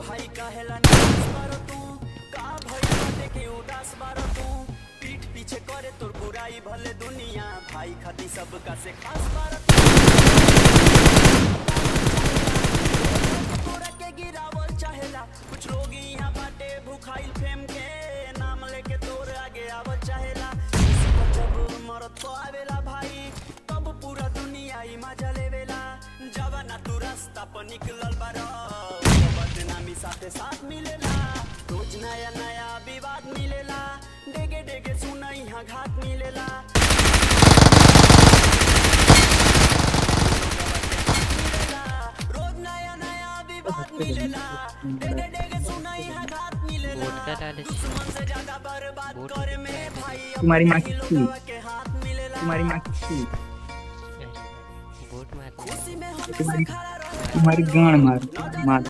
भाई कहेला निराश बारो तू का भइल बाटे के उदास बारो तू पीठ पीछे करे तोर बुराई भले दुनिया भाई खाती सबका से खास बारो तू तोरा के गिरावल चाहेला कुछ लोग यहाँ बाटे भूखाइल फेम के नाम लेके तोर आगे आवल चाहेला किसी को जब मरत को आवेला भाई तब पूरा दुनिया ही मजा लेवेला जवाना तू रास्ता पर निकलल बारो बदनामी साथे साथ मिलेला रोज नया नया विवाद मिलेला डेगे डेगे सुना यहाँ घाट मिलेला मिलेला, रोज नया नया विवाद मिलेला डेगे डेगे सुना यहाँ घाट मिलेला वोट का डाले दुश्मन से ज्यादा बर्बाद वोट करे में भाई तुम्हारी माँ अपने ही किसकी? लोगवा के हाथ मिलेला तुम्हारी माँ किसकी वोट मार खुशी में हमेशा तुम्हारी खड़ा रहे तुम्हारी गांड मार मार